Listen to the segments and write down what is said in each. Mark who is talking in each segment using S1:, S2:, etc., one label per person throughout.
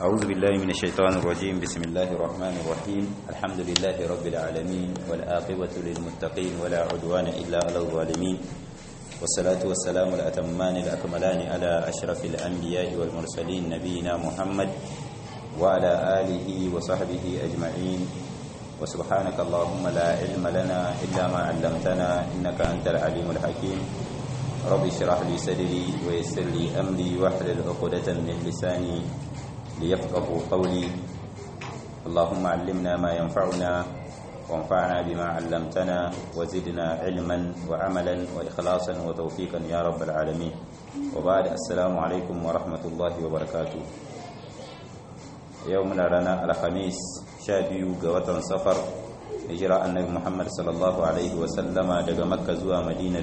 S1: أعوذ بالله من الشيطان الرجيم بسم الله الرحمن الرحيم الحمد لله رب العالمين والآقبة للمتقين ولا عدوان إلا على الظالمين والصلاة والسلام الأتمان الأكملان على أشرف الأنبياء والمرسلين نبينا محمد وعلى آله وصحبه أجمعين وسبحانك اللهم لا علم لنا إلا ما علمتنا إنك أنت العليم الحكيم رب اشرح لي صدري ويسر لي أمري واحلل عقدة من لساني ليفقهوا قولي اللهم علمنا ما ينفعنا وانفعنا بما علمتنا وزدنا علما وعملا وإخلاصا وتوفيقا يا رب العالمين وبعد السلام عليكم ورحمة الله وبركاته يومنا لنا الخميس شابيو قوة صفر hijira annabi Muhammad sallallahu alaihi wasallama daga makka zuwa madina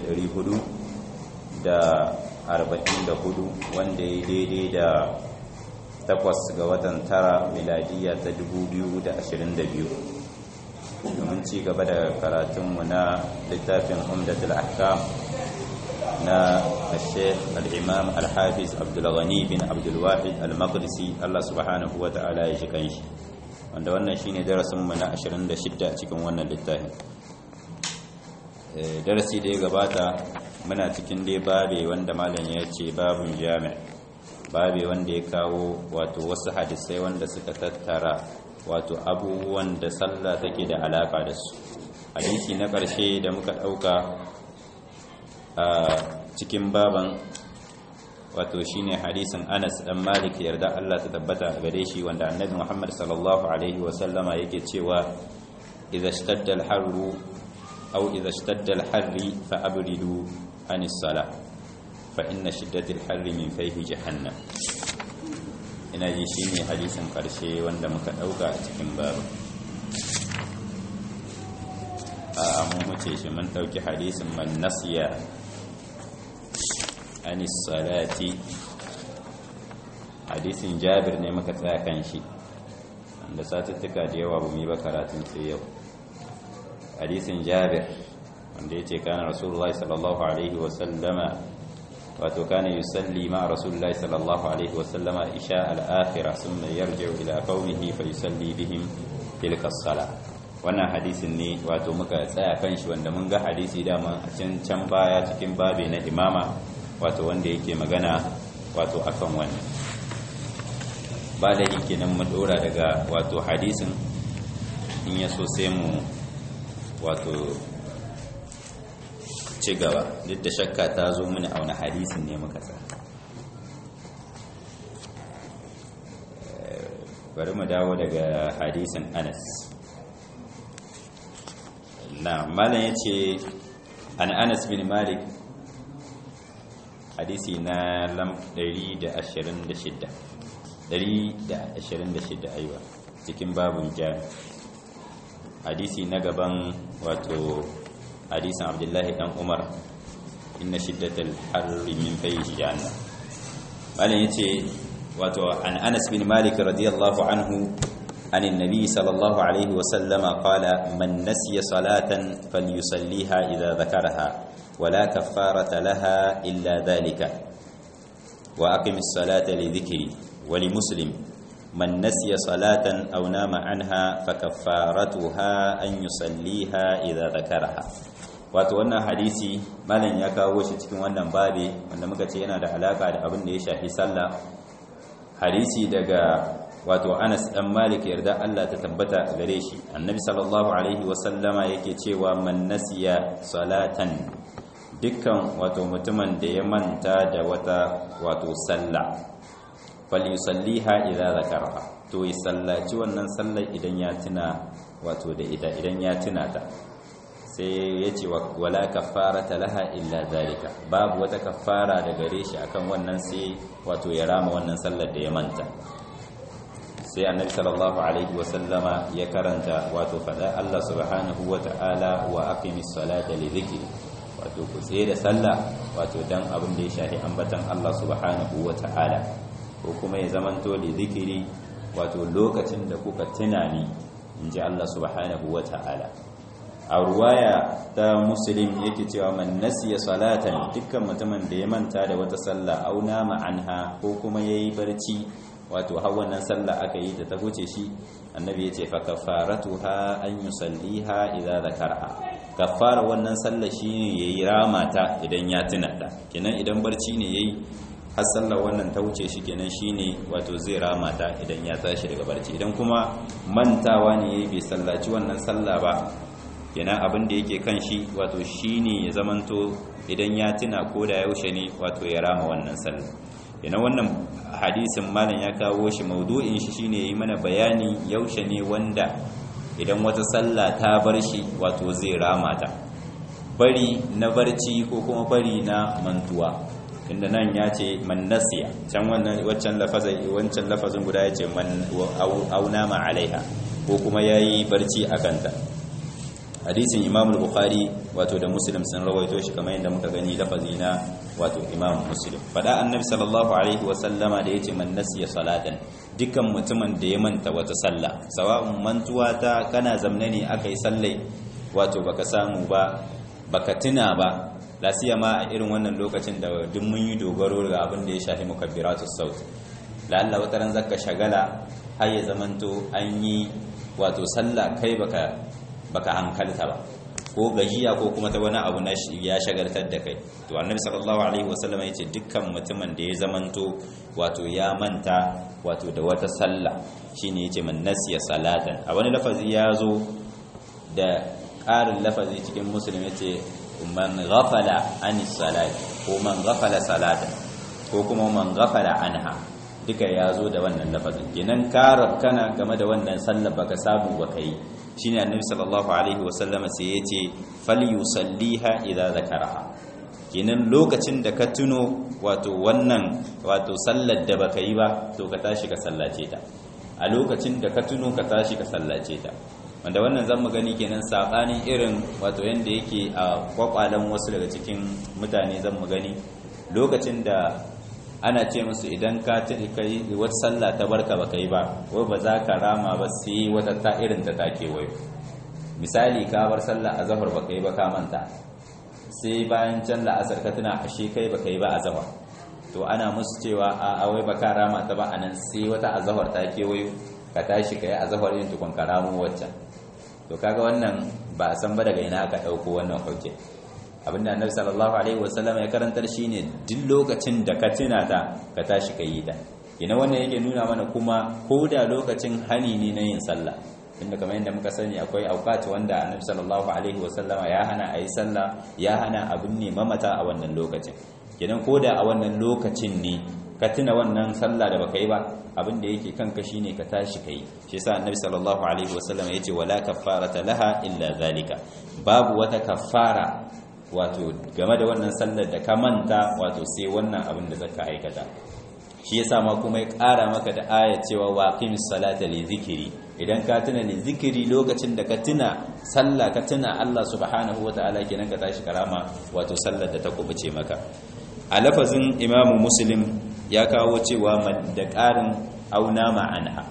S1: 400 da 44 wanda ya daidai da takwas ga watan tara miladiya ta 2022 domin ci gaba da karatunmu na littafin umdatul ahkam na al-sheikh al-imam al-hafiz abdulghani bin abdulwahid al-maqdisi Allah subhanahu wa ta'ala ya shi kanshi wanda wannan shine darasinmu na 26 cikin wannan littafin darasi da ya gabata muna cikin dai babe wanda malam ya ce babun jami' babe wanda ya kawo wato wasu hadisai wanda suka tattara wato abubuwan da sallah take da alaka da su hadisi na ƙarshe da muka ɗauka a cikin baban wato shine hadisin Anas dan Malik yarda Allah ta tabbata gare shi wanda Annabi Muhammad sallallahu alaihi wa sallama yake cewa idza ishtadda al-harru aw idza ishtadda al-harri fa abridu anis salah fa inna shiddati al-harri min fayhi jahannam ina ji shine hadisin karshe wanda muka dauka a cikin babu a mun huce shi mun dauki hadisin man nasiya an salati hadisin jabir ne muka tsaya kan shi wanda satuttuka da yawa bu mu yi ba karatun sai yau hadisin jabir wanda ya ce kana rasulullahi sallallahu alaihi wasallama wato kana yusalli ma rasulullahi sallallahu alaihi wasallama isha al-akhirah thumma yarji'u ila qaumihi fa yusalli bihim tilka as-salah wannan hadisin ne wato muka tsaya kan shi wanda mun ga hadisi dama a can can baya cikin babe na imama wato wanda yake magana wato akan wannan ba da yake nan mu dora daga wato hadisin in ya so sai mu wato ci gaba duk da shakka ta zo mini a wani hadisin ne muka sa bari mu dawo daga hadisin anas na malam ya ce an anas bin malik hadisi na lam 126 126 aiwa cikin babun jami hadisi na gaban wato hadisin abdullahi dan umar inna shiddatal harri min fayhi jahannam malan yace wato an anas bin malik radiyallahu anhu عن النبي صلى الله عليه وسلم قال من نسي صلاة فليصليها إذا ذكرها ولا كفارة لها إلا ذلك وأقم الصلاة لذكري ولمسلم من نسي صلاة أو نام عنها فكفارتها أن يصليها إذا ذكرها wato wannan hadisi malam ya kawo shi cikin wannan babi wanda muka ce yana da alaka da abin da ya shafi sallah hadisi daga wato Anas dan Malik yarda Allah ta tabbata gare shi annabi sallallahu alaihi wasallama yake cewa man nasiya salatan dukkan wato mutumin da ya manta da wata wato sallah falyusalliha idza zakaraha to ya sallaci wannan sallar idan ya tuna wato da ita idan ya tuna ta sai ya ce wala kafarata laha illa zalika babu wata kafara da gare shi akan wannan sai wato ya rama wannan sallar da ya manta sai annabi sallallahu alaihi wasallama ya karanta wato fada Allah subhanahu wata'ala wa aqimis salata li dhikri wato ku tsaye da sallah wato dan abin da ya shafi ambatan Allah subhanahu wata'ala ko kuma ya zamanto li dhikri wato lokacin da kuka tunani inji Allah subhanahu wata'ala a ruwaya ta muslim yake cewa man nasiya salatan dukkan mutumin da ya manta da wata sallah auna ma'anha ko kuma yayi barci wato har wannan sallah aka yi ta ta huce shi annabi ya ce fa kafaratuha an yusalliha idza zakarha kafara wannan sallah shine yayi ramata idan ya tuna ta kenan idan barci ne yayi har sallar wannan ta wuce shi kenan shine wato zai ramata idan ya tashi daga barci idan kuma mantawa ne yayi bai sallaci wannan sallah ba kenan abin da yake kan shi wato shine ya zamanto idan ya tuna ko da yaushe ne wato ya rama wannan sallah kenan wannan hadisin malam ya kawo shi maudu'in shi shine yi mana bayani yaushe ne wanda idan wata sallah ta bar shi wato zai rama ta bari na barci ko kuma bari na mantuwa inda nan ya ce man nasiya can wannan waccan lafazin wancan lafazin guda ya ce man auna ma alaiha ko kuma yayi barci akan ta hadisin imam al-bukhari wato da muslim sun rawaito shi kamar yadda muka gani lafazi na wato imam muslim fada annabi sallallahu alaihi wa sallama da yace man nasiya salatan dukkan mutumin da ya manta wata sallah sawa'un mantuwa ta kana zamne ne akai sallai wato baka samu ba baka tuna ba lasiya ma a irin wannan lokacin da duk mun yi dogaro ga abin da ya shafi mukabbiratus saut lalla wata ran zaka shagala har ya zamanto an yi wato sallah kai baka baka hankalta ba ko gajiya ko kuma ta wani abu na ya shagaltar da kai to annabi sallallahu alaihi wasallam yace dukkan mutumin da ya zamanto wato ya manta wato da wata sallah shine yace man nasiya salatan a wani lafazi ya zo da ƙarin lafazi cikin muslim yace man ghafala anis salati ko man ghafala salatan ko kuma man ghafala anha duka ya zo da wannan lafazin kenan ka kana game da wannan sallar baka samu baka yi shine annabi sallallahu alaihi wasallama sai yace falyusalliha idza zakaraha kenan lokacin da ka tuno wato wannan wato sallar da baka yi ba to ka tashi ka sallace ta a lokacin da ka tuno ka tashi ka sallace ta wanda wannan zan mu gani kenan sabanin irin wato yanda yake a kwakwalan wasu daga cikin mutane zan mu gani lokacin da ana ce musu idan ka kai wata sallah ta barka baka yi ba wai ba za ka rama ba sai wata ta irin ta take wayo misali ka bar sallah azhar baka yi ba ka manta sai bayan can la'asar ka tuna ashe kai baka yi ba azhar to ana musu cewa a wai baka rama ta ba anan sai wata azhar ta kewayo ka tashi kai azhar yin tukun ka ramo waccan to kaga wannan ba a san ba daga ina aka dauko wannan hujja abinda annabi sallallahu alaihi wasallam ya karantar shine duk lokacin da ka tuna ta ka tashi ka yi ta ina wannan yake nuna mana kuma ko da lokacin hani ne na yin sallah inda kamar yadda muka sani akwai auqat wanda annabi sallallahu alaihi wasallama ya hana ayi sallah ya hana abin ne mamata a wannan lokacin kenan ko da a wannan lokacin ne ka tuna wannan sallah da baka yi ba abin da yake kanka shine ka tashi kai shi yasa annabi sallallahu alaihi wasallam yace wala kaffarata laha illa zalika babu wata kaffara wato game da wannan sallar da ka manta wato sai wannan abin da zaka aikata shi yasa ma kuma ya ƙara maka da aya cewa waqimis salata li zikri idan ka tuna li zikri lokacin da ka tuna sallah ka tuna Allah subhanahu wataala kenan ka tashi karama wato sallar da ta kubuce maka a lafazin imamu muslim ya kawo cewa da ƙarin auna ma'anha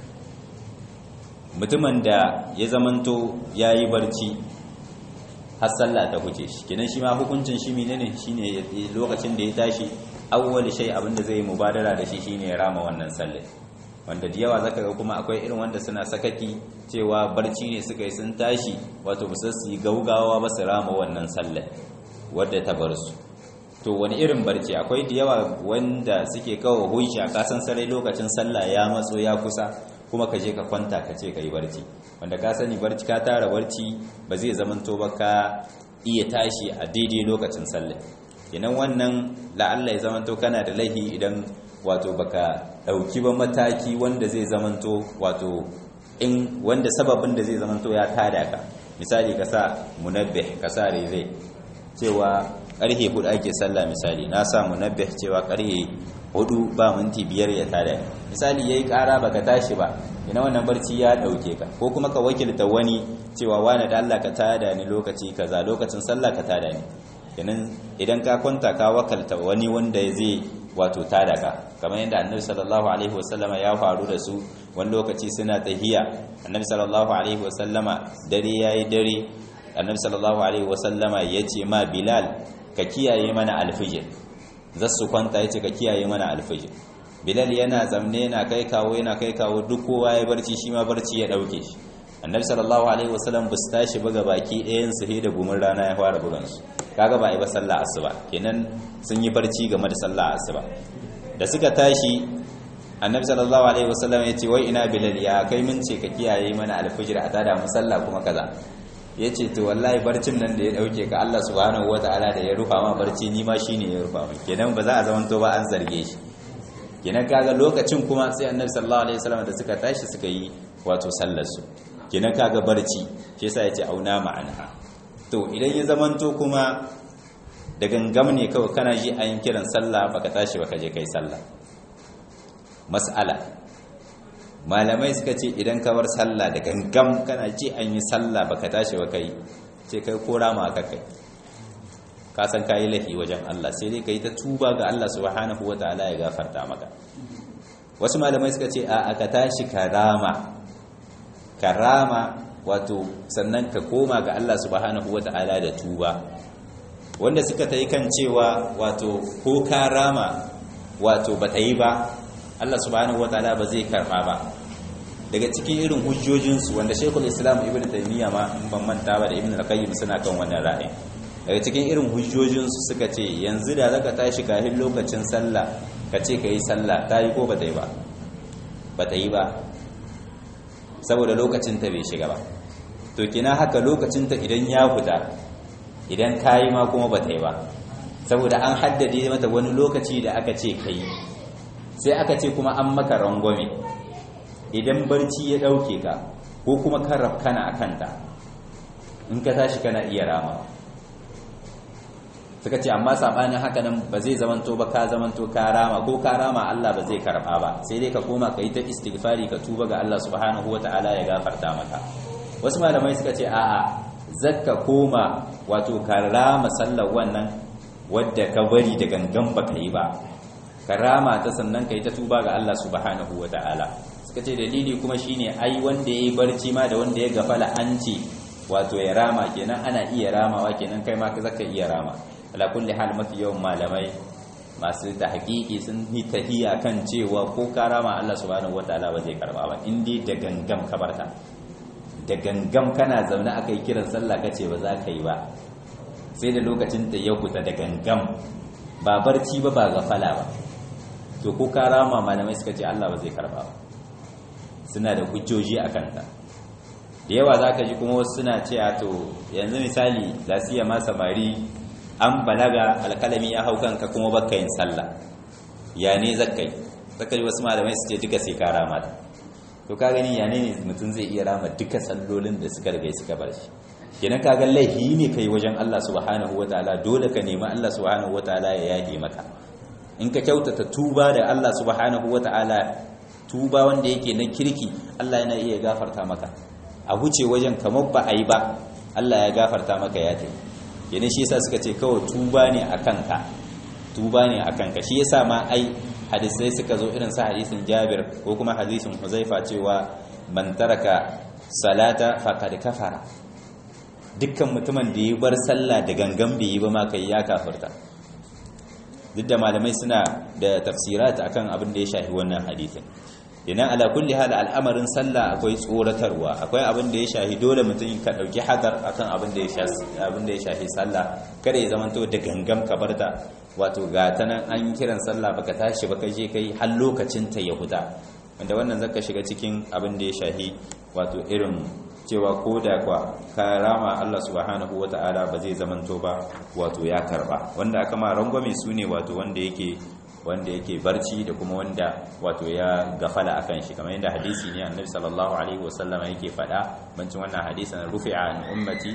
S1: mutumin da ya zamanto ya yi barci har sallah ta huce shi kenan shi ma hukuncin shi menene shine lokacin da ya tashi awwal shay abinda zai mubadara da shi shine ya rama wannan sallah wanda da yawa zaka ga kuma akwai irin wanda suna sakaki cewa barci ne suka yi sun tashi wato ba su yi gaugawa ba su rama wannan sallah wadda ta bar su to wani irin barci akwai da yawa wanda suke kawo hujja ka san sarai lokacin sallah ya matso ya kusa kuma ka je ka kwanta ka ce ka yi barci wanda ka sani barci ka tara barci ba zai zamanto ba ka iya tashi a daidai lokacin sallah idan wannan la'alla ya zamanto kana da laihi idan wato baka dauki ba mataki wanda zai zamanto wato in wanda sababin da zai zamanto ya tada ka misali ka sa munabbih ka sa rere cewa karhe hudu ake sallah misali na sa munabbih cewa karhe hudu ba minti biyar ya tada misali yayi kara baka tashi ba ina wannan barci ya dauke ka ko kuma ka wakilta wani cewa wani da Allah ka tada ni lokaci kaza lokacin sallah ka tada ni kenan idan ka kwanta ka wakalta wani wanda zai wato tada ka kamar yadda annabi sallallahu alaihi wasallama ya faru da su wani lokaci suna tahiya annabi sallallahu alaihi wasallama dare yayi dare annabi sallallahu alaihi wasallama yace ma bilal ka kiyaye mana alfijir zasu kwanta yace ka kiyaye mana alfijir bilal yana zamne yana kai kawo yana kai kawo duk kowa ya barci shi ma barci ya dauke shi annabi sallallahu alaihi wasallam bus tashi buga baki ɗayan su da gumin rana ya fara bugan su kaga ba yi ba sallah asuba kenan sun yi barci game da sallah asuba da suka tashi annabi sallallahu alaihi wasallam ya ce wai ina bilal ya kai mun ce ka kiyaye mana alfijir a tada mu sallah kuma kaza ya ce to wallahi barcin nan da ya dauke ka Allah subhanahu wataala da ya rufa ma barci ni ma shine ya rufa min kenan ba za a zamanto ba an zarge shi kenan kaga lokacin kuma sai annabi sallallahu alaihi wasallam da suka tashi suka yi wato sallar su kenan kaga barci shi yasa yace auna ma'anha to idan ya zamanto kuma da gangam ne kawai kana ji an kiran sallah baka tashi baka je kai sallah mas'ala malamai suka ce idan ka bar sallah da gangam kana ji an yi sallah baka tashi baka yi ce kai ko rama ka kai ka san kayi lahi wajen Allah sai dai kai ta tuba ga Allah subhanahu wataala ya gafarta maka wasu malamai suka ce a aka tashi karama karama wato sannan ka koma ga Allah subhanahu wata'ala da tuba wanda suka ta yi kan cewa wato ko karama wato ba ta yi ba Allah subhanahu wata'ala ba zai karba ba daga cikin irin hujjojinsu wanda shekul islam ibn taimiyya ma in ban manta ba da ibn al-qayyim suna kan wannan ra'ayin daga cikin irin hujjojinsu suka ce yanzu da zaka tashi kafin lokacin sallah ka ce ka yi sallah ta yi ko ba ta yi ba ba ta yi ba saboda lokacinta bai shiga ba to kina haka lokacinta idan ya fita idan kayi ma kuma ba ta yi ba saboda an haddade mata wani lokaci da aka ce kai sai aka ce kuma an maka rangwame idan barci ya dauke ka ko kuma kan rafkana a kanta in ka tashi kana iya rama suka ce amma sabanin haka nan ba zai zamanto ba ka zamanto ka rama ko ka rama Allah ba zai karba ba sai dai ka koma ka yi ta istighfari ka tuba ga Allah subhanahu wataala ya gafarta maka wasu malamai suka ce a'a zakka koma wato ka rama sallar wannan wadda ka bari da gangan baka yi ba ka rama ta sannan ka yi ta tuba ga Allah subhanahu wataala suka ce dalili kuma shine ai wanda yayi barci ma da wanda ya gafala an ce wato ya rama kenan ana iya ramawa kenan kai ma ka zaka iya rama ala kulli hal mafi yawan malamai masu tahqiqi sun yi tahiya kan cewa ko karama Allah subhanahu wataala ba zai karba ba indai da gangam kabarta da gangam kana zaune aka yi kiran sallah kace ba za ka yi ba sai da lokacin da ya kuta da gangam ba barci ba ba gafala ba to ko karama malamai suka ce Allah ba zai karba ba suna da hujjoji akan ta da yawa zaka ji kuma wasu suna cewa to yanzu misali lasiya ma samari an balaga alkalami ya hau kanka kuma baka yin sallah ya ne zakai zakai wasu malamai su ce duka sai ka rama ta to ka gani ya ne mutum zai iya rama duka sallolin da suka riga suka bar shi kenan ka ga laifi ne kai wajen Allah subhanahu wataala dole ka nemi Allah subhanahu wataala ya yahe maka in ka kyautata tuba da Allah subhanahu wataala tuba wanda yake na kirki Allah yana iya gafarta maka a huce wajen kamar ba a yi ba Allah ya gafarta maka ya tafi yana shi yasa suka ce kawai tuba ne a kanka tuba ne a kanka shi yasa ma ai hadisai suka zo irin sa hadisin Jabir ko kuma hadisin Huzaifa cewa man taraka salata faqad kafara dukkan mutumin da ya bar sallah da gangan bai yi ba ma kai ya kafirta duk da malamai suna da tafsirat akan abin da ya shafi wannan hadisin idan ala kulli hal al'amarin sallah akwai tsoratarwa akwai abin da ya shahi dole mutum ka dauki hadar akan abin da ya shafi abin da ya shafi sallah kada ya zamanto da gangam ka barta wato ga ta nan an kiran sallah baka tashi baka je kai har lokacin ta ya huda wanda wannan zaka shiga cikin abin da ya shahi wato irin cewa ko da kwa karama Allah subhanahu wata'ala ba zai zamanto ba wato ya karba wanda aka ma rangwame su ne wato wanda yake wanda yake barci da kuma wanda wato ya gafala akan shi kamar yadda hadisi ne annabi sallallahu alaihi wasallama yake faɗa bancin wannan hadisin rufi'a an ummati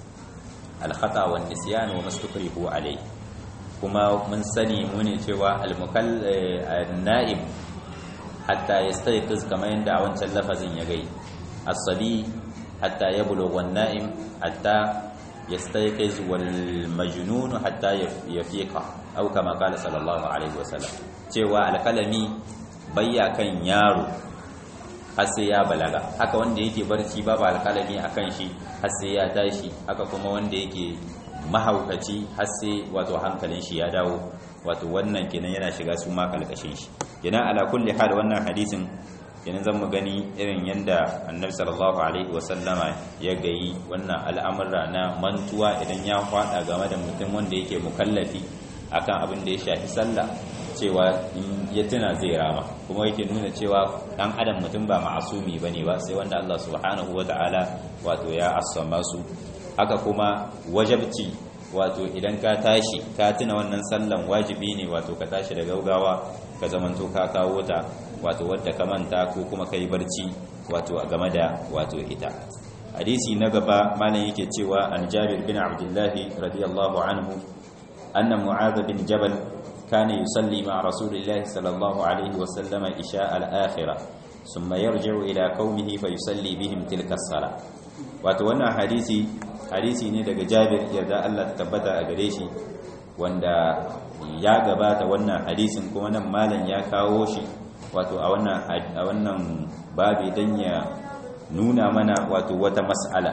S1: al-khata wa nisyan wa mastukrihu alai kuma mun sani mu ne cewa al-mukall naim hatta yastayqiz kamar yadda a wancan lafazin ya gai as-sabi hatta yablugha an-na'im hatta yastayqiz wal majnun hatta yafiqa aw kama qala sallallahu alaihi wasallam cewa alkalami bayya kan yaro har sai ya balaga haka wanda yake barci babu alkalami akan shi har sai ya tashi haka kuma wanda yake mahaukaci har sai wato hankalin shi ya dawo wato wannan kenan yana shiga su ma kalkashin shi kenan ala kulli hal wannan hadisin kenan zan mu gani irin yanda annabi sallallahu alaihi wasallama ya gayi wannan al'amura na mantuwa idan ya fada game da mutum wanda yake mukallafi akan abin da ya shafi sallah cewa in ya tuna zai rama kuma yake nuna cewa dan adam mutum ba ma'asumi bane ba sai wanda Allah subhanahu wataala wato ya assama su haka kuma wajabci wato idan ka tashi ka tuna wannan sallan wajibi ne wato ka tashi da gaugawa ka zamanto ka kawo ta wato wadda ka manta ko kuma kai barci wato a game da wato ita hadisi na gaba malam yake cewa an Jabir bin Abdullah radiyallahu anhu anna Mu'adh bin Jabal kana yusalli ma Rasulillah sallallahu alaihi wa sallam isha al-akhirah thumma yarji'u ila qaumihi fa yusalli bihim tilka as-salah wato wannan hadisi hadisi ne daga Jabir yarda Allah ta tabbata a gare shi wanda ya gabata wannan hadisin kuma nan malam ya kawo shi wato a wannan a wannan babi dan ya nuna mana wato wata mas'ala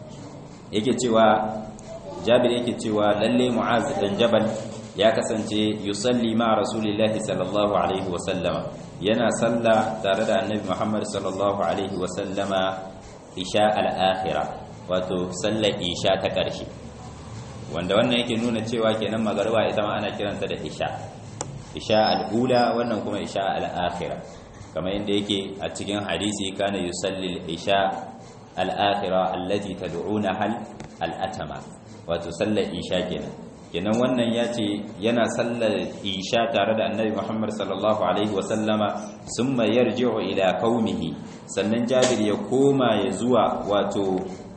S1: yake cewa Jabir yake cewa lalle Mu'az dan Jabal ya kasance yusalli ma Rasulillahi sallallahu alaihi wa sallama yana salla tare da Annabi Muhammad sallallahu alaihi wa sallama isha al-akhirah wato sallar isha ta ƙarshe wanda wannan yake nuna cewa kenan magarba ita ma ana kiranta da isha isha al'ula wannan kuma isha al'akhira kamar yadda yake a cikin hadisi kana yusalli isha al'akhira allati tad'una hal al'atama wato sallar isha kenan kenan wannan ya ce yana sallar isha tare da annabi muhammad sallallahu alaihi wasallama summa yarji'u ila qaumihi sannan jabir ya koma ya zuwa wato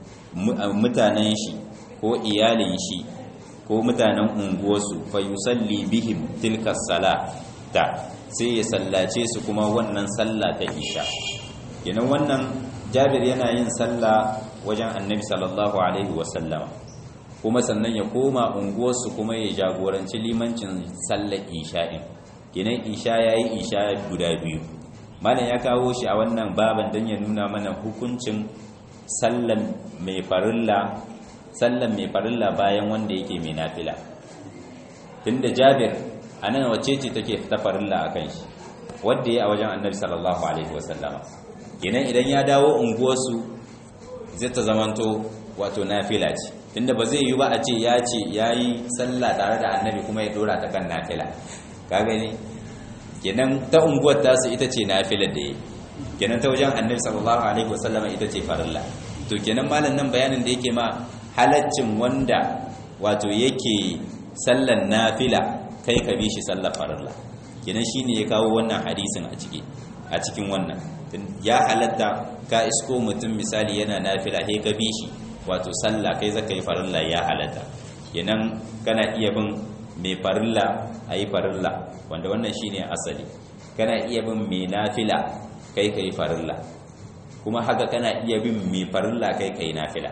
S1: mutanen shi ko iyalin shi ko mutanen unguwarsu fa yusalli bihim tilka salata sai ya sallace su kuma wannan sallah ta isha kenan wannan jabir yana yin sallah wajen annabi sallallahu alaihi wasallam kuma sannan ya koma unguwarsu kuma ya jagoranci limancin sallar isha'in kenan isha yayi isha guda biyu malam ya kawo shi a wannan baban dan ya nuna mana hukuncin sallan mai farilla sallan mai farilla bayan wanda yake mai nafila tunda Jabir anan wacce ce take ta farilla akan shi wanda ya a wajen Annabi sallallahu alaihi wasallama kenan idan ya dawo unguwarsu zai ta zamanto wato nafila ce tunda ba zai yi ba a ce ya ce yayi sallah tare da Annabi kuma ya dora ta kan nafila ka gani kenan ta unguwar tasu ita ce nafilar da yi kenan ta wajen annabi sallallahu alaihi wasallama ita ce farilla to kenan malam nan bayanin da yake ma halaccin wanda wato yake sallan nafila kai ka bi shi sallar farilla kenan shine ya kawo wannan hadisin a ciki a cikin wannan ya halatta ka isko mutum misali yana nafila sai ka bi shi wato sallah kai zaka yi farilla ya halatta kenan kana iya bin mai farilla ayi farilla wanda wannan shine asali kana iya bin mai nafila kai kai farilla kuma haka kana iya bin mai farilla kai kai nafila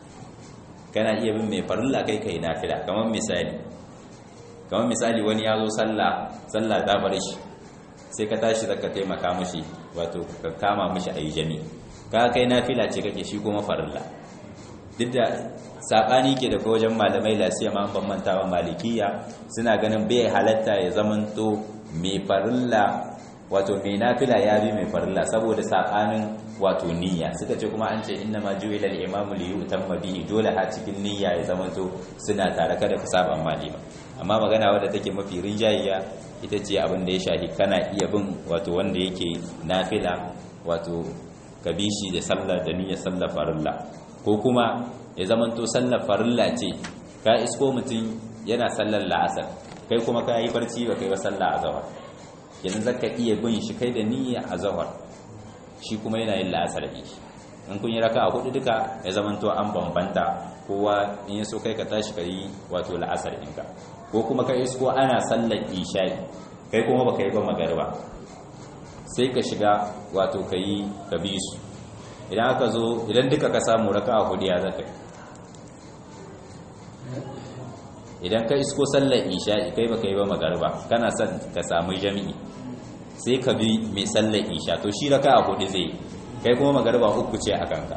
S1: kana iya bin mai farilla kai kai nafila kamar misali kamar misali wani ya zo sallah sallah ta bar shi sai ka tashi zaka taimaka mishi wato ka kama mishi ayi jami ka kai nafila ce kake shi kuma farilla duk da sabani ke daga wajen malamai lasiya ma ban manta ba malikiya suna ganin bai halatta ya zamanto mai farilla wato mai nafila ya bi mai farilla saboda sabanin wato niyya suka ce kuma an ce inna ma ju'ila al-imamu li yutamma bihi dole ha cikin niyya ya zamanto suna tare kada ku saba malima amma magana wadda take mafi rinjayiya ita ce abin da ya shahi kana iya bin wato wanda yake nafila wato ka bi shi da sallar da niyyar sallar farilla ko kuma ya zamanto sallar farilla ce ka isko mutum yana sallar la'asar kai kuma ka yi barci ba kai ba sallah azhar yanzu zaka iya bin shi kai da niyya azhar shi kuma yana yin la'asar bi in kun yi raka'a hudu duka ya zamanto an bambanta kowa in ya so kai ka tashi ka yi wato la'asar ɗinka ko kuma ka isko ana sallar isha'i kai kuma baka yi ba magariba sai ka shiga wato ka yi ka bi su idan aka zo idan duka ka samu raka'a hudu ya zaka idan ka isko sallar isha'i kai baka yi ba magariba kana son ka samu jami'i sai ka bi mai sallar isha to shi raka'a hudu zai kai kuma magariba uku ce a kanka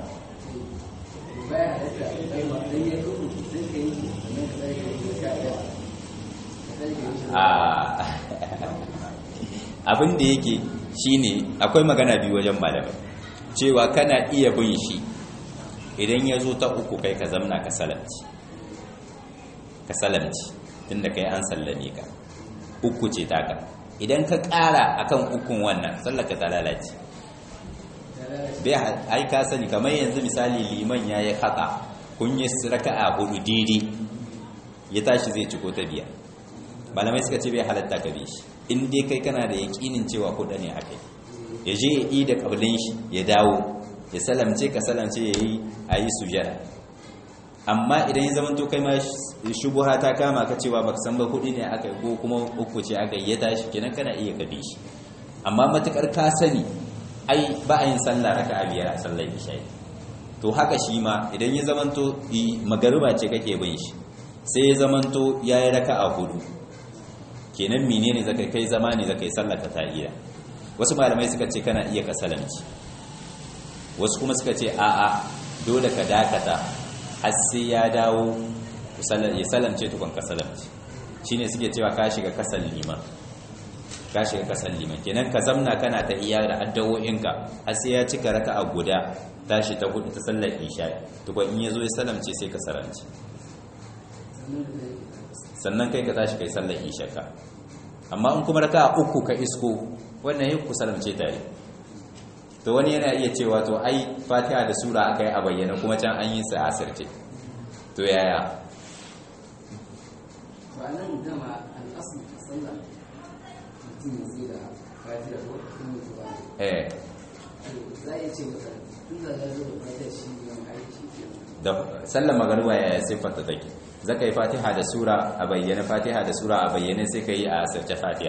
S1: abin da yake shine akwai magana biyu wajen malamai cewa kana iya bin shi idan ya zo ta uku kai ka zamna ka salamci ka salamci tunda kai an sallame ka uku ce taka idan ka ƙara akan ukun wannan sallaka ta lalace bai ai ka sani kamar yanzu misali liman ya yi haka kun yi raka'a hudu daidai ya tashi zai ciko ta biya malamai suka ce bai halatta ka bi shi in dai kai kana da yaƙinin cewa hudu ne akai ya je ya yi da ƙablin shi ya dawo ya salamce ka salamce ya yi a yi sujada amma idan ya zama to kai ma shubuha ta kama ka cewa baka san ba hudu ne aka yi ko kuma uku ce aka yi ya tashi kenan kana iya ka bi shi amma matukar ka sani ai ba a yin sallah raka'a biyar a sallar isha'i to haka shi ma idan ya zamanto magariba ce kake bin shi sai ya zamanto ya yi raka a hudu kenan menene zaka kai zama ne zaka yi sallaka ta iya wasu malamai suka ce kana iya ka salamci wasu kuma suka ce a'a dole ka dakata har sai ya dawo ya salamce tukun ka salamci shine suke cewa ka shiga kasar liman ka shiga kasar liman kenan ka zamna kana ta iya da addawo'inka har sai ya cika raka a guda tashi ta hudu ta sallar isha tukun in ya zo ya salamce sai ka salamci sannan kai ka tashi kai sallar isha ka amma in kuma raka uku ka isko wannan yi ku salamce tare to wani yana iya cewa to ai fatiha da sura aka yi a bayyana kuma can an yi sa asirce to yaya
S2: ba nan dama al'asu a sallah mutum ya sai da fatiha ko kuma mutuwa
S1: eh
S2: za a iya ce masa tun da ya zo da fatiha shi ne aiki ke
S1: da sallar magariba ya siffanta take zaka yi fatiha da sura a bayyane fatiha da sura a bayyane sai ka yi a asirce fatiha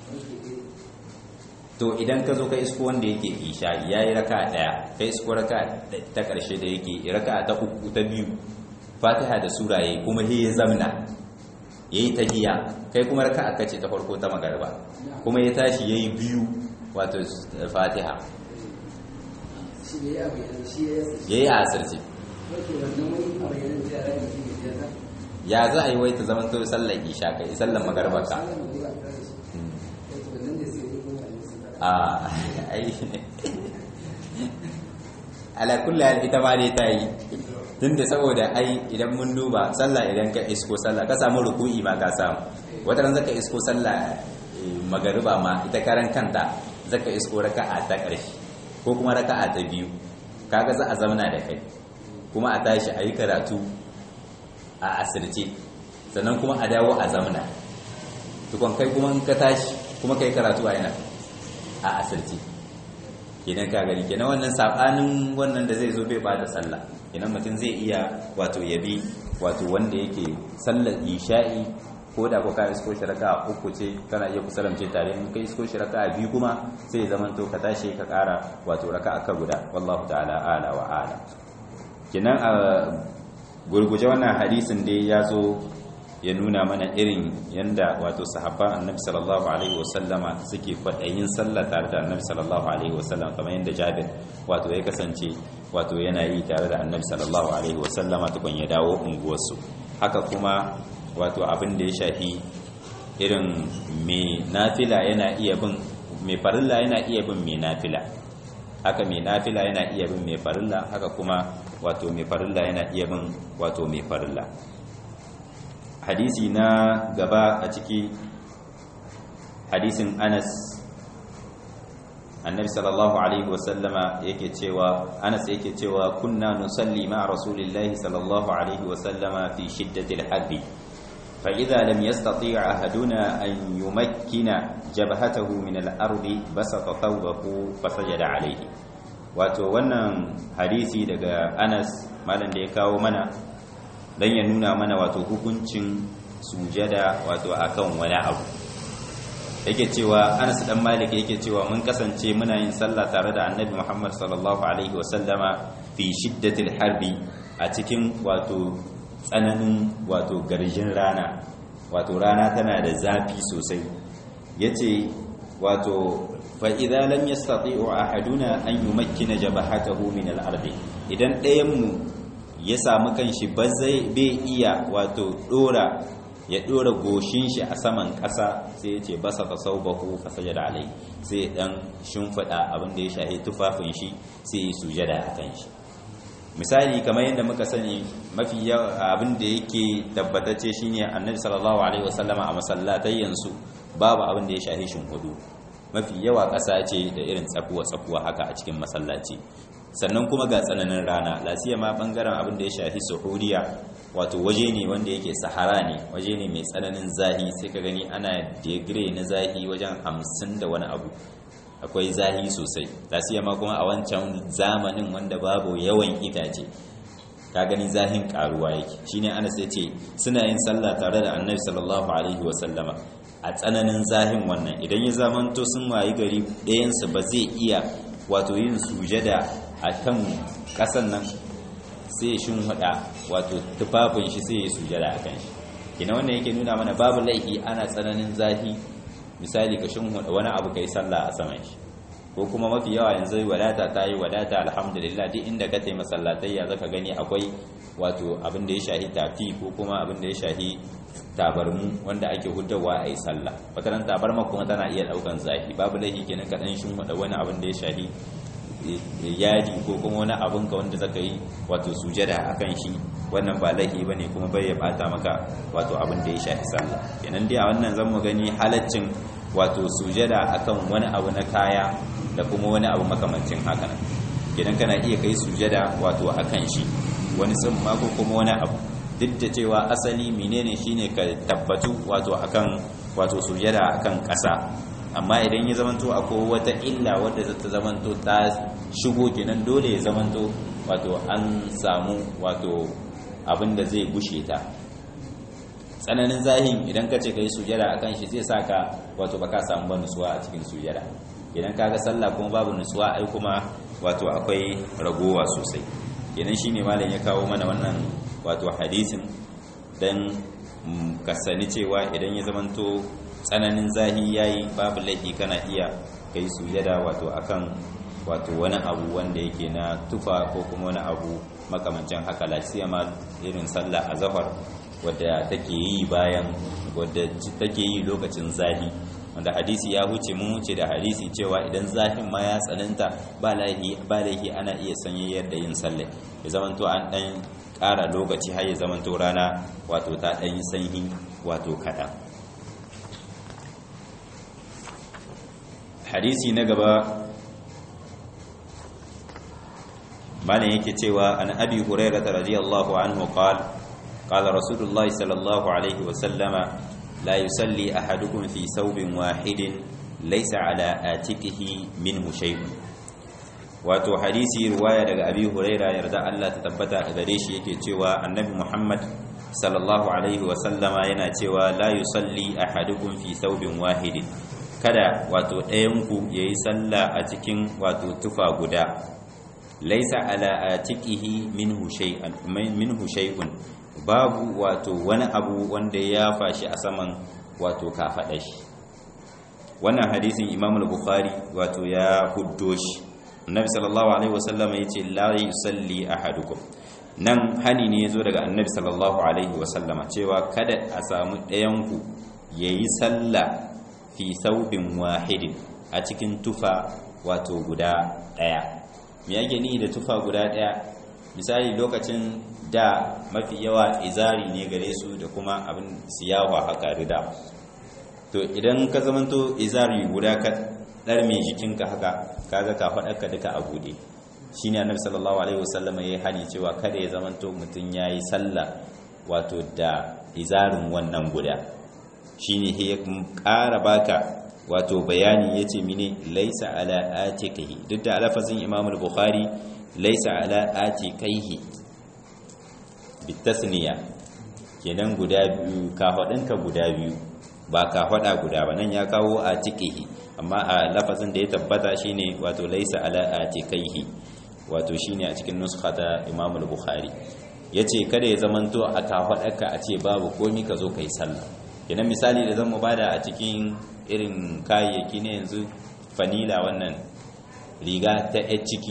S1: to idan ka zo ka isko wanda yake isha ya yi raka daya ka isko raka ta karshe da yake raka ta uku ta biyu fatiha da sura ya yi kuma he ya zamna ya yi tahiya kai kuma raka aka ce ta farko ta magariba kuma ya tashi ya yi biyu wato fatiha
S2: shi ne ya bayyana shi ya yasa
S1: ya yi a asirce
S2: wake wannan wani a bayyana da yara da ke da yara
S1: ya za a yi wai ta zama to sallar isha kai sallar magariba ka
S2: sallah mai ba ta da shi wato wannan da sai ya kuma a yi sallah
S1: a ai ala kulli hal ita ma dai ta yi tunda saboda ai idan mun duba sallah idan ka isko sallah ka samu ruku'i ma ka samu wata ran zaka isko sallah eh, magariba ma ita karan kanta zaka isko raka'a ta ƙarshe ko kuma raka'a ta biyu kaga za a zauna da kai kuma a tashi a yi karatu a asirce sannan kuma a dawo a zamna tukon kai kuma in ka tashi kuma kai karatu a yana a asirce kenan ka gani kenan wannan sabanin wannan da zai zo bai bada sallah kenan mutum zai iya wato yabi wato wanda yake sallar isha'i ko da ko ka isko shi raka'a uku ce kana iya kusalamce tare in kai isko shi raka'a biyu kuma sai ya zamanto ka tashi ka kara wato raka'a ka guda wallahu ta'ala ala wa ala kenan a gurguje wannan hadisin dai ya zo ya nuna mana irin yanda wato sahabban annabi sallallahu alaihi wasallama suke kwaɗayin sallah tare da annabi sallallahu alaihi wasallam kamar yadda jabir wato ya kasance wato yana yi tare da annabi sallallahu alaihi wasallama tukun ya dawo unguwarsu haka kuma wato abin da ya shafi irin mai nafila yana iya bin mai farilla yana iya bin mai nafila haka mai nafila yana iya bin mai farilla haka kuma wato mai farilla yana iya bin wato mai farilla hadisi na gaba a ciki hadisin anas annabi sallallahu alaihi wasallama yake cewa anas yake cewa kunna nusalli ma rasulillahi sallallahu alaihi wasallama fi shiddatil harbi fa idza lam yastati' ahaduna an yumakkina jabhatahu min al-ardi basata thawbahu fasajada alaihi wato wannan hadisi daga anas malam da ya kawo mana don ya nuna mana wato hukuncin sujada wato akan wani abu yake cewa Anas dan Malik yake cewa mun kasance muna yin sallah tare da Annabi Muhammad sallallahu alaihi wasallama fi shiddatil harbi a cikin wato tsananin wato garjin rana wato rana tana da zafi sosai yace wato fa idza lam yastati'u ahaduna an yumakkina jabhatahu min al-ardi idan ɗayan mu ya samu kanshi ba zai bai iya wato dora ya dora goshin shi a saman ƙasa sai ya ce basa ta saubahu fa sajada alai sai ya dan shimfida abin da ya shahi tufafin shi sai ya sujada a kan shi misali kamar yadda muka sani mafi abin da yake tabbatacce shine annabi sallallahu alaihi wasallama a masallatai yanzu babu abin da ya shahi hudu mafi yawa ƙasa ce da irin tsakuwa tsakuwa haka a cikin masallaci sannan kuma ga tsananin rana lasiya ma bangaren abin da ya shahi suhuriya wato waje ne wanda yake sahara ne waje ne mai tsananin zahi sai ka gani ana degree na zahi wajen hamsin da wani abu akwai zahi sosai lasiya ma kuma a wancan zamanin wanda babu yawan itace ka gani zahin karuwa yake shine ana sai ce suna yin sallah tare da annabi sallallahu alaihi wasallama a tsananin zahin wannan idan ya zamanto sun wayi gari ɗayansu ba zai iya wato yin sujada a kan ƙasan nan sai ya shimfiɗa wato tufafin shi sai ya sujada a kan shi kina wannan yake nuna mana babu laifi ana tsananin zafi misali ka shimfiɗa wani abu kai sallah a saman shi ko kuma mafi yawa yanzu wadata ta yi wadata alhamdulillah duk inda ka taimaka masallatai ya zaka gani akwai wato abin da ya shahi tafi ko kuma abin da ya shahi tabarmu wanda ake huddawa a yi sallah wataran tabarma kuma tana iya daukan zafi babu laifi kenan ka dan shimfiɗa wani abin da ya shahi yadi ko kuma wani abin ka wanda zaka yi wato sujada akan shi wannan ba laifi bane kuma bai ya bata maka wato abin da ya shafi sallah kenan dai a wannan zan mu gani halaccin wato sujada akan wani abu na kaya da kuma wani abu makamancin haka nan kenan kana iya kai sujada wato akan shi wani tsimma ko kuma wani abu duk da cewa asali menene shine ka tabbatu wato akan wato sujada akan ƙasa amma idan ya zamanto akwai wata illa wadda za ta zamanto ta shigo kenan dole ya zamanto wato an samu wato abin da zai gushe ta tsananin zahin idan ka ce ka yi sujada akan shi zai sa ka wato baka samu ba nutsuwa a cikin sujada idan ka ga sallah kuma babu nutsuwa ai kuma wato akwai ragowa sosai idan shine malam ya kawo mana wannan wato hadisin dan ka sani cewa idan ya zamanto tsananin zahi yayi babu laifi kana iya kai sujada wato akan wato wani abu wanda yake na tufa ko kuma wani abu makamancin haka lafiya ma irin sallah azhar wadda take yi bayan wadda take yi lokacin zahi wanda hadisi ya huce mun wuce da hadisi cewa idan zafin ma ya tsananta ba laihi ba laihi ana iya sanyayyar da yin sallah ya zamanto an dan ƙara lokaci har ya zamanto rana wato ta dan yi sanyi wato kaɗan hadisi na gaba malam yake cewa an abi hurairah radiyallahu anhu qala qala rasulullahi sallallahu alaihi wa sallama la yusalli ahadukum fi thawbin wahidin laysa ala atikihi minhu shay'un wato hadisi riwaya daga abi hurairah yarda Allah ta tabbata a gare shi yake cewa annabi muhammad sallallahu alaihi wa sallama yana cewa la yusalli ahadukum fi thawbin wahidin kada wato ɗayanku ya yi sallah a cikin wato tufa guda laisa ala atiqihi minhu shay'an minhu shay'un babu wato wani abu wanda ya fashi a saman wato kafada shi wannan hadisin Imam al-Bukhari wato ya huddo shi Annabi sallallahu alaihi wasallam yace la yusalli ahadukum nan hani ne yazo daga Annabi sallallahu alaihi wasallama cewa kada a samu ɗayanku yayi sallah fi saubin wahidin a cikin tufa wato guda ɗaya me yake ni da tufa guda ɗaya misali lokacin da mafi yawa izari ne gare su da kuma abin siyawa haka rida to idan ka zamanto izari guda ka ɗar mai jikinka haka kaga ka faɗarka duka a buɗe shi ne annabi sallallahu alaihi wasallam ya yi hani cewa kada ya zamanto mutum ya yi sallah wato da izarin wannan guda shine ya ƙara baka wato bayani yace mine laisa ala atiqihi duk da alfazin Imam al-Bukhari laisa ala atiqihi bitasniya kenan guda biyu ka guda biyu ba ka hada guda ba nan ya kawo atiqihi amma a lafazin da ya tabbata shine wato laisa ala atiqihi wato shine a cikin nuskha ta Imam al-Bukhari yace kada ya zamanto a ka a ce babu komi ka zo kai sallah kenan misali da zan mu bada a cikin irin kayayyaki ne yanzu fanila wannan riga ta yan ciki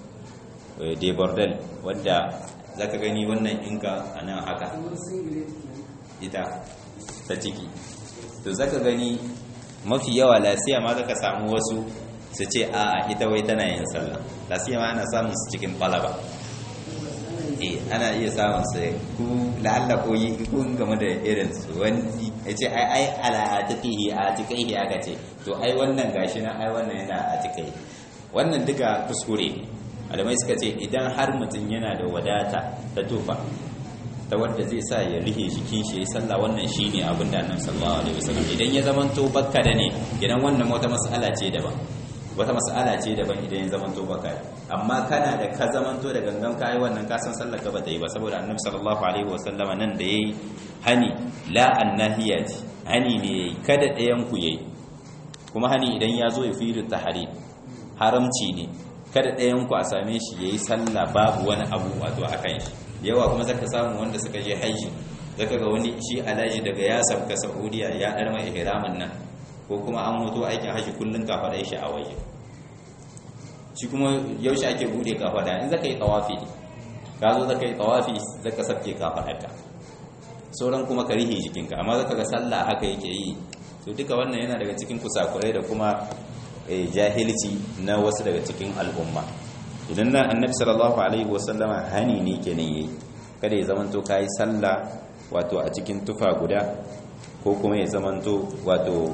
S1: de bordel wadda zaka gani wannan inka a nan haka ita ta ciki to zaka gani mafi yawa lasiya ma zaka samu wasu su ce a ita wai tana yin sallah lasiya ma ana samun su cikin falaba eh ana iya samun su ku la'alla ko yi kun game da irin su wani ya ce ai ai ala atiqihi atiqihi aka ce to ai wannan gashi na ai wannan yana atiqihi wannan duka kuskure ne malamai suka ce idan har mutum yana da wadata ta tufa ta wanda zai sa ya rihe jikin shi ya sallah wannan shine abin da annabi sallallahu alaihi wasallam idan ya zamanto bakka da ne idan wannan wata mas'ala ce daban wata mas'ala ce daban idan ya zamanto bakka amma kana da ka zamanto da gangan kai wannan ka san sallar ka ba ta yi ba saboda annabi sallallahu alaihi wasallam nan da yayi hani la annahiyati hani ne kada ɗayan ku yayi kuma hani idan ya zo ya fi tahrim haramci ne kada ɗayan ku a same shi yayi sallah babu wani abu wato akan shi yawa kuma zaka samu wanda suka je haji zaka ga wani shi alaji daga ya sabka saudiya ya dar mai ihramin nan ko kuma an mutu aikin haji kullun ka fada shi a waje shi kuma yaushe ake bude ka fada in zaka yi tawafi ka zo zaka yi tawafi zaka sabke ka fada sauran kuma ka rihe jikinka amma zaka ga sallah haka yake yi to duka wannan yana daga cikin kusakurai da kuma jahilci na wasu daga cikin al'umma idan nan annabi sallallahu alaihi wasallama hani ne kenan yayi kada ya zamanto kai sallah wato a cikin tufa guda ko kuma ya zamanto wato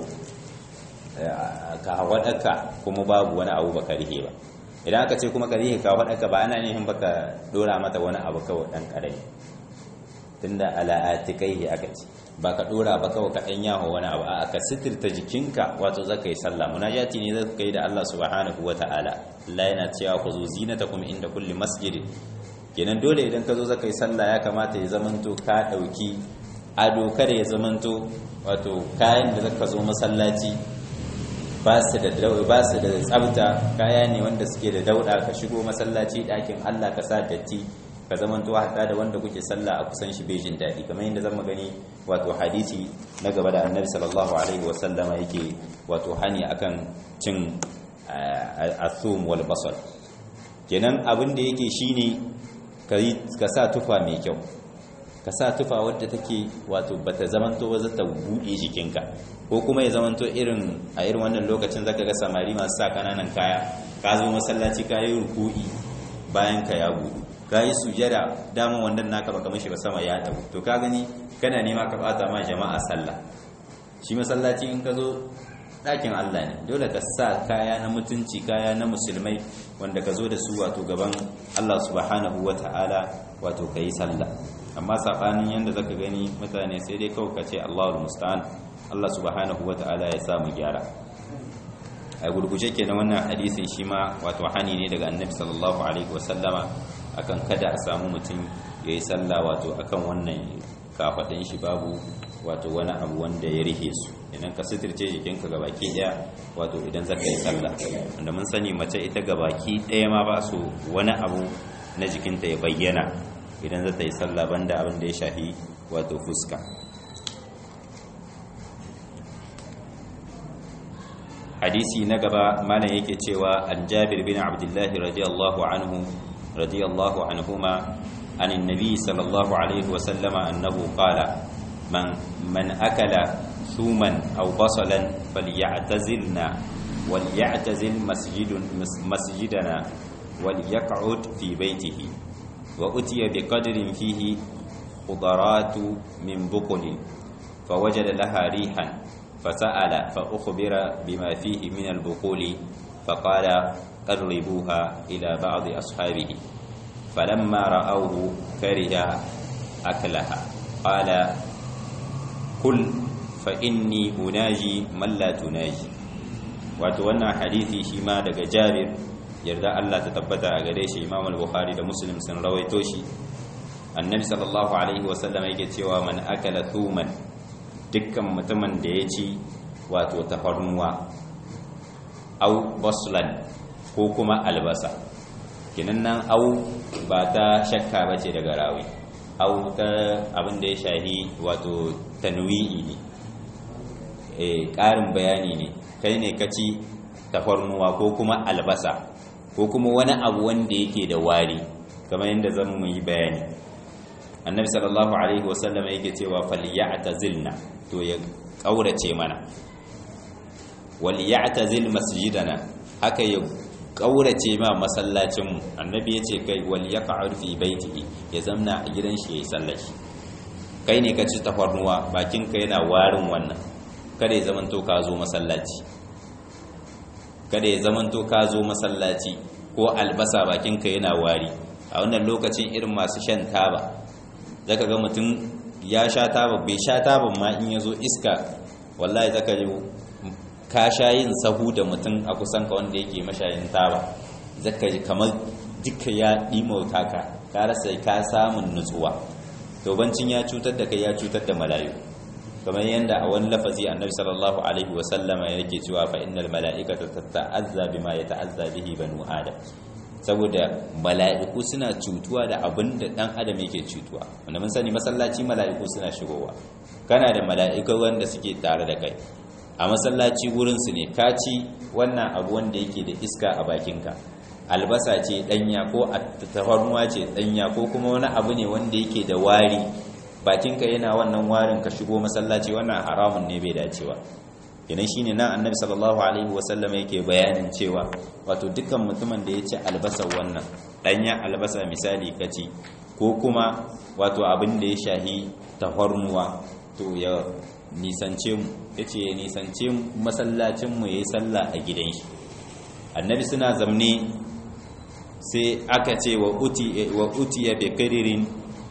S1: ka hawadaka kuma babu wani abu baka rihe ba idan aka ce kuma ka rihe ka hawadaka ba ana nihin baka dora mata wani abu kawai dan karami tunda ala atikai aka ce ba ka dora ba kawai ka dan yaho wani abu a ka sitirta jikinka wato zaka yi sallah munajati ne zaka yi da Allah subhanahu wataala Allah yana cewa ku zo zinatakum inda kulli masjid kenan dole idan ka zo zaka yi sallah ya kamata ya zamanto ka dauki ado kada ya zamanto wato kayan da zaka zo masallaci ba su da ba su da tsafta kaya ne wanda suke da dauda ka shigo masallaci dakin Allah ka sa datti ka zamanto hatta da wanda kuke sallah a kusan shi bejin daɗi kamar yadda zan gani wato hadisi na gaba da annabi sallallahu alaihi wasallama yake wato hani akan cin asum wal basal kenan abin da yake shine ka sa tufa mai kyau ka sa tufa wadda take wato bata zamanto ba zata buɗe jikinka ko kuma ya zamanto irin a irin wannan lokacin zaka ga samari masu sa kananan kaya ka zo masallaci ka yi ruku'i bayan ka ya buɗu ka yi sujada dama wannan naka baka mashi ba sama ya tabu to ka gani kana nema ka bata ma jama'a sallah shi masallaci in ka zo ɗakin Allah ne dole ka sa kaya na mutunci kaya na musulmai wanda ka zo da su wato gaban Allah subhanahu wata'ala wato ka yi sallah amma saɓanin yadda zaka gani mutane sai dai kawai ka ce Allahul musta'an Allah subhanahu wata'ala ya sa mu gyara a gurguje kenan wannan hadisin shi ma wato hani ne daga annabi sallallahu alaihi wasallama akan kada a samu mutum ya yi sallah wato akan wannan kafaɗin shi babu wato wani abu wanda ya rihe su idan ka suturce jikinka gabaki ɗaya wato idan zaka yi sallah wanda mun sani mace ita gabaki ɗaya ma ba su wani abu na jikinta ya bayyana idan zata yi sallah banda abin da ya shafi wato fuska hadisi na gaba malam yake cewa an jabir bin abdullahi radiyallahu anhu radiyallahu anhuma عن النبي صلى الله عليه وسلم أنه قال من, من أكل ثوما أو بصلا فليعتزلنا وليعتزل مسجد مسجدنا وليقعد في بيته وأتي بقدر فيه خضرات من بقل فوجد لها ريحا فسأل فأخبر بما فيه من البقول فقال قربوها إلى بعض أصحابه فلما رأوه كره أكلها قال كل فإني أناجي من لا تناجي wato wannan hadisi shi ma daga Jabir yarda Allah ta tabbata a gare shi Imam al-Bukhari da Muslim sun rawaito shi Annabi sallallahu alaihi wasallam yake cewa man akala thuman dukkan mutumin da ya ci wato tafarnuwa au baslan ko kuma albasa kinan nan au ba ta shakka ba ce daga rawi au ta abin da ya shahi wato tanwi'i ne e ƙarin bayani ne kai ne ka ci tafarnuwa ko kuma albasa ko kuma wani abu wanda yake da wari kamar yadda zan mu yi bayani annabi sallallahu alaihi wasallam yake cewa falyatazilna to ya kaurace mana wal ya'tazil masjidana haka ya kaurace ma masallacin mu annabi yace kai wal yaq'ud fi baitihi ya zamna a gidan shi yayi sallar shi kai ne ka ci tafarnuwa bakin ka yana warin wannan kada ya zamanto ka zo masallaci kada ya zamanto ka zo masallaci ko albasa bakin ka yana wari a wannan lokacin irin masu shan taba zaka ga mutum ya sha taba bai sha taban ma in yazo iska wallahi zaka ji ka sha yin sahu da mutum a kusan ka wanda yake mashayin taba zaka ji kamar duka ya dimauta ka ka rasa ka samun nutsuwa to bancin ya cutar da kai ya cutar da mala'iku kamar yadda a wani lafazi annabi sallallahu alaihi wa sallama yake cewa fa innal mala'ikata tata'azza bima yata'azza bihi banu adam saboda mala'iku suna cutuwa da abin da dan adam yake cutuwa wanda mun sani masallaci mala'iku suna shigowa kana da mala'iku wanda suke tare da kai a masallaci wurin su ne ka ci wannan abu wanda yake da iska a bakinka albasa ce danya ko tafarnuwa ce danya ko kuma wani abu ne wanda yake da wari bakinka yana wannan warin ka shigo masallaci wannan haramun ne bai dacewa idan shine nan annabi sallallahu alaihi wasallam yake bayanin cewa wato dukkan mutumin da ya ci albasa wannan danya albasa misali kaci ko kuma wato abin da ya shahi tafarnuwa to ya nisance mu yace ya nisance masallacin mu yayi sallah a gidan shi annabi suna zamne sai aka ce wa uti wa utiya bi qadirin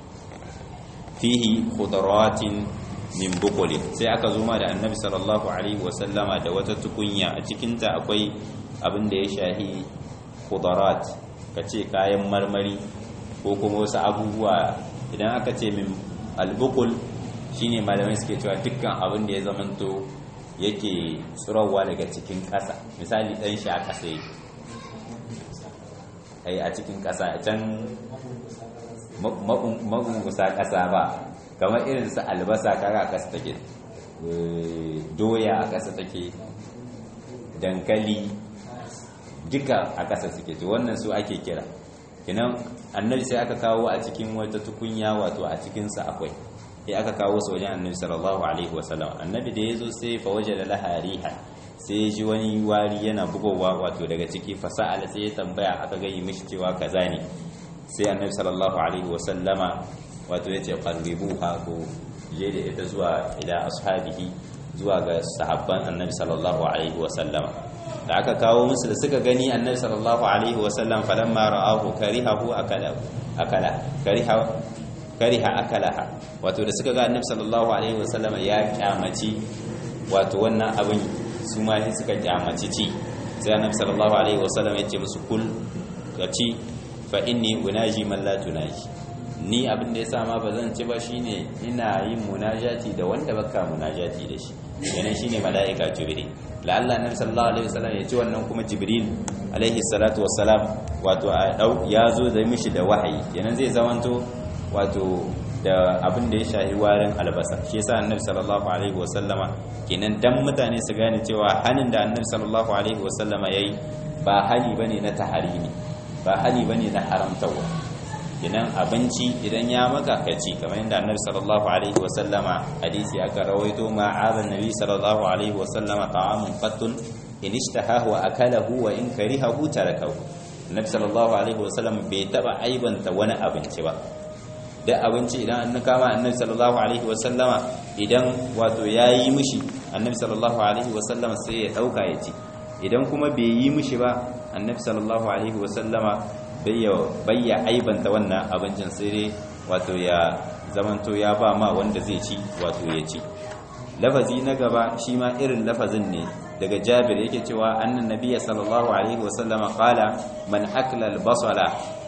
S1: fihi khudrawatin min bukulin sai aka zo ma da annabi sallallahu alaihi wasallama da wata tukunya a cikinta akwai abin da ya shahi khudarat kace kayan marmari ko kuma wasu abubuwa idan aka ce min albukul shine malamai suke cewa dukkan abin da ya zamanto yake tsirowa daga cikin ƙasa misali ɗan shi a ƙasa yake ai a cikin ƙasa can magungusa ƙasa ba kamar irin su albasa kaga a ƙasa take doya a ƙasa take dankali duka a ƙasa suke to wannan su ake kira kinan annabi sai aka kawo a cikin wata tukunya wato a cikinsa akwai sai aka kawo su wajen annabi sallallahu alaihi wasallam annabi da ya zo sai fa waje da lahariha sai ji wani wari yana bugowa wato daga ciki fasa'ala sai ya tambaya aka gayi mishi cewa kaza ne sai annabi sallallahu alaihi wasallama wato yace qarribuha ko je da ita zuwa ila ashabihi zuwa ga sahabban annabi sallallahu alaihi wasallama da aka kawo musu da suka gani annabi sallallahu alaihi wasallam falamma ra'ahu karihahu akala akala kariha kariha akalaha wato da suka ga annabi sallallahu alaihi wasallama ya kyamaci wato wannan abin su ma suka kyamaci ci sai annabi sallallahu alaihi wasallam ya ce musu kul ka ci fa inni unaji man la tunaji ni abin da yasa ma bazan ci ba shine ina yin munajati da wanda baka munajati da shi yana shine malaika jibril la'alla annabi sallallahu alaihi wasallam ya ci wannan kuma jibril alaihi salatu wassalam wato ya zo da mishi da wahayi yana zai zamanto wato da abin da ya shahi warin albasa shi yasa annabi sallallahu alaihi wasallama kenan dan mutane su gane cewa hanin da annabi sallallahu alaihi wasallama yayi ba hali bane na taharimi ba hali bane na haramtawa kenan abinci idan ya maka kaci kamar yadda annabi sallallahu alaihi wasallama hadisi aka rawaito ma azan nabi sallallahu alaihi wasallama ta'amun qattun in ishtahahu wa akalahu wa in karihahu tarakahu annabi sallallahu alaihi wasallam bai taba aibanta wani abinci ba da abinci idan an kama annabi sallallahu alaihi wasallama idan wato yayi mishi annabi sallallahu alaihi wasallama sai ya dauka ya ci idan kuma bai yi mishi ba annabi sallallahu alaihi wasallama bayya aibanta wannan abincin sai dai wato ya zamanto ya ba ma wanda zai ci wato ya ci lafazi na gaba shi ma irin lafazin ne daga jabir yake cewa annan nabiyya sallallahu alaihi wasallama qala man akla al-basala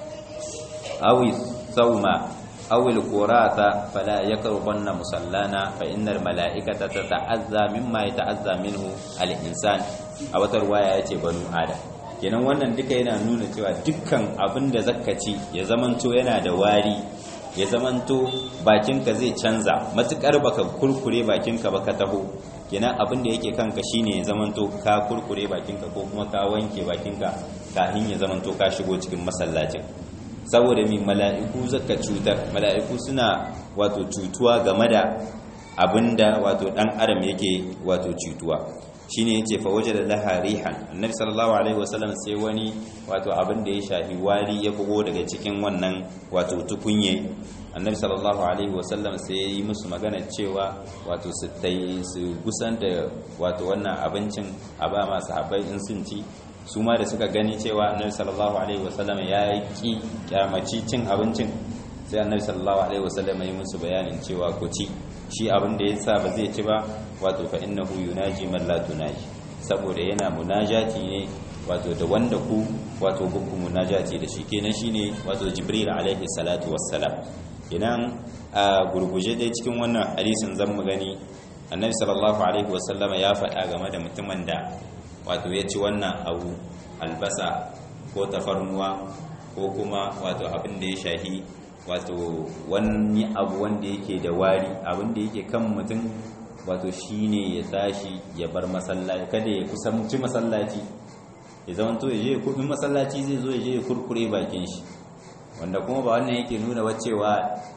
S1: aw thawma أو القراءة فلا يقربن مصلانا فإن الملائكة تتعذى مما يتعذى منه الإنسان أو ترواية يتي بنو آدم kenan wannan duka yana nuna cewa dukkan abin da zaka ci ya zamanto yana da wari ya zamanto bakinka zai canza matukar baka kurkure bakinka baka taho kenan abin da yake kanka shine ya zamanto ka kurkure bakinka ko kuma ka wanke bakinka kafin ya zamanto ka shigo cikin masallacin saboda mai mala'iku zaka cutar mala'iku suna wato cutuwa game da abinda wato dan adam yake wato cutuwa shine yace fa wajada laha rihan annabi sallallahu alaihi wasallam sai wani wato abin da ya shafi wari ya bugo daga cikin wannan wato tukunye annabi sallallahu alaihi wasallam sai ya yi musu magana cewa wato su tai su gusan da wato wannan abincin a ba masu habai in sun ci su ma da suka gani cewa annabi sallallahu alaihi wasallam ya yi ki kyamaci cin abincin sai annabi sallallahu alaihi wasallam ya yi musu bayanin cewa ku ci shi abin da ya sa ba zai ci ba wato fa innahu yunaji man la tunaji saboda yana munajati ne wato da wanda ku wato gunku munajati da shi kenan shine wato jibril alaihi salatu wassalam idan a gurguje dai cikin wannan hadisin zan mu gani annabi sallallahu alaihi wasallama ya faɗa game da mutumin da wato ya ci wannan abu albasa ko tafarnuwa ko kuma wato abin da ya shahi wato wani abu wanda yake da wari abin da yake kan mutum wato shine ya tashi ya bar masallaci kada ya kusanci masallaci ya zama to ya je kudin masallaci zai zo ya je ya kurkure bakin shi wanda kuma ba wannan yake nuna wacewa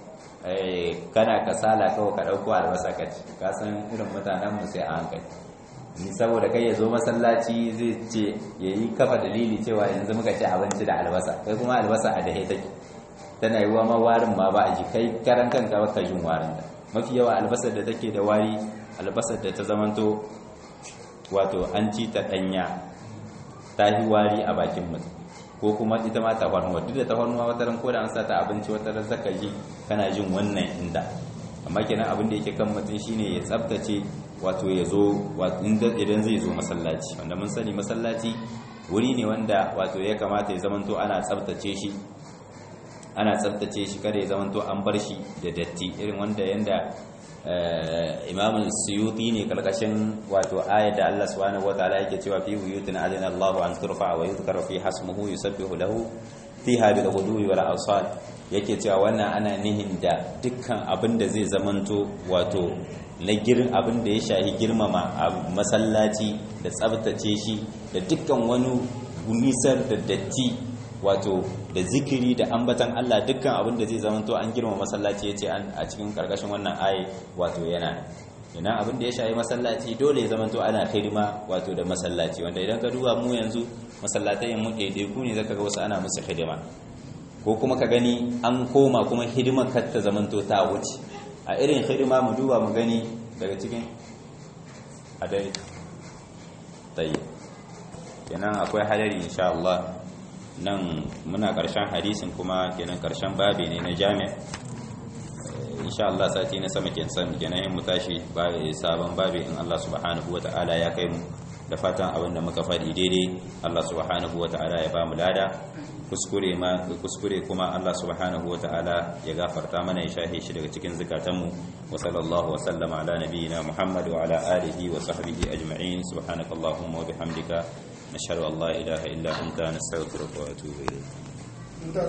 S1: kana kasala kawai ka dauko albasa ka ci ka san irin mutanen mu sai a hankali ni saboda kai ya zo masallaci zai ce yayi kafa dalili cewa yanzu muka ci abinci da albasa kai kuma albasa a dahe take tana yi wa ma warin ma ba a ji kai karan kanka baka jin warin da mafi yawa albasar da take da wari albasar da ta zamanto wato an ci ta danya ta yi wari a bakin mutum ko kuma ita ma tafarnuwa duk da tafarnuwa wata ran ko da an sa ta abinci wata ran zaka ji kana jin wannan inda amma kenan abin da yake kan mutum shine ya tsaftace wato ya zo idan zai zo masallaci wanda mun sani masallaci wuri ne wanda wato ya kamata ya zamanto ana tsaftace shi ana tsabtace shi kada ya zamanto an bar shi da datti irin wanda yanda imam suyuti ne kalkashin wato ayat da Allah subhanahu wataala yake cewa fi buyutin adana Allahu an turfa wa yuzkara fi hasmuhu yusabbihu lahu fiha bil ghudwi wal asal yake cewa wannan ana nihin da dukkan abin da zai zamanto wato na girin abin da ya shahi girmama a masallaci da tsabtace shi da dukkan wani nisar da datti wato da zikiri da ambatan Allah dukkan abin da zai zamanto an girma masallaci yace a cikin karkashin wannan aye wato yana ina abin da ya shayi masallaci dole ya zamanto ana hidima wato da masallaci wanda idan ka duba mu yanzu masallatai mu ɗaiɗaiku ne zaka ga wasu ana musu hidima ko kuma ka gani an koma kuma hidimar kar ta zamanto ta wuce a irin hidima mu duba mu gani daga cikin a dai tayi kenan akwai hadari insha Allah nan muna ƙarshen hadisin kuma kenan ƙarshen babi ne na jami'a insha Allah sati na sama kenan kenan yin mu tashi sabon babi in Allah subhanahu wata'ala ya kai mu da fatan abin da muka faɗi daidai Allah subhanahu wata'ala ya ba mu lada kuskure ma kuskure kuma Allah subhanahu wata'ala ya gafarta mana ya shahe shi daga cikin zakatanmu wa sallallahu wa sallama ala nabiyyina Muhammad wa ala alihi wa sahbihi ajma'in subhanakallahumma wa bihamdika نشهد أن لا إله إلا أنت نستغفرك ونتوب إليك